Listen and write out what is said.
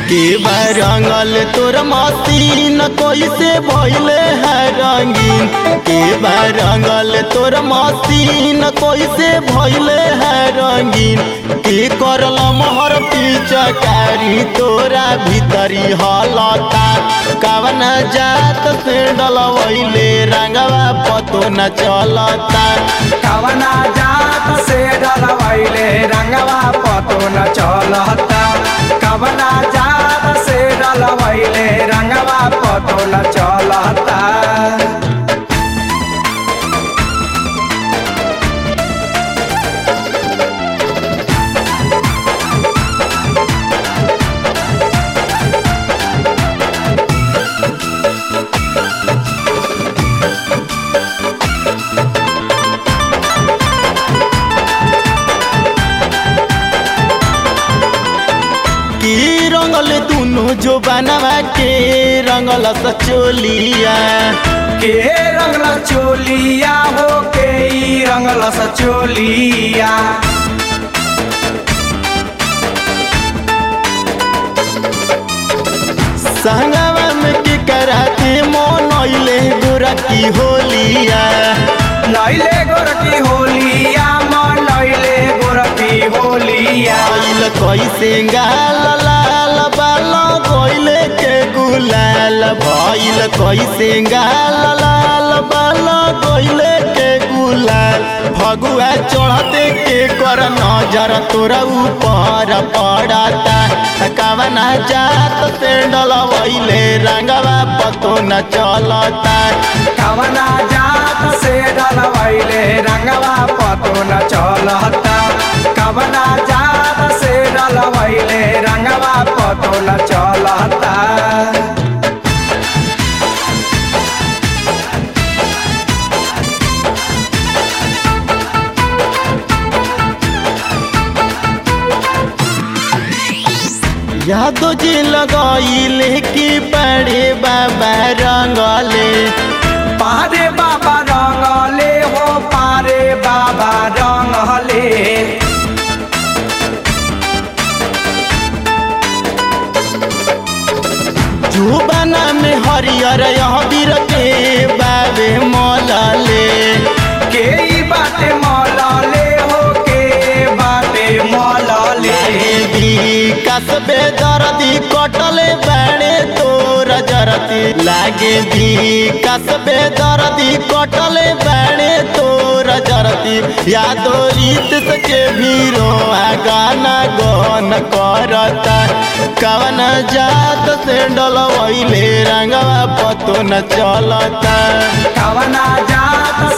के रंगल तोर मसीन कैसे भइले है रंगीन के रंगल तोर मसीन कैसे भइले है रंगीन के करल मोहर पिचकारी तोरा भीतरी हलता कवन जात से डलवैले रंगवा पतो न चलता कवना जात से डलवैले रंगवा पतो न चलता कवना जात से डलवैले रंगवा पतो न चलता की रंगल दुनु जो बनवा के रंगल सचोलिया के रंगल चोलिया हो के ई रंगल सचोलिया संगवा में की कराती मोनैले गोरा की होलिया नैले गोरकी होलिया मन नैले गोरकी होलिया आइल कैसे गाल लाल बाल गइले के गुलाल भइल कैसे गाल लाल बाल गइले के गुलाल भगुआ चढ़ते के कर नजर तोरा ऊपर पड़ता कवना जात से डलवैले रंगवा पतो न चलता कवना जात से डलवैले रंगवा पतो न चलता कवना जात से डलवैले रंगवा पतो न चलता यादो जी लगाइले कि बड़े बाबा रंगले पारे बाबा रंगले हो पारे बाबा रंगले जुबाना में हरियर अबीर के बाबे मलले के ई बाटे मलले हो के बाटे मलले विकास बेदर्दी कटले बाड़े तोर जरती लागे विकास बेदर्दी कटले बाड़े तोर जरती यादो रीत सके भीरो गाना गन करता कवन जात से डलवैले रंगवा पतो न चलता कवना जात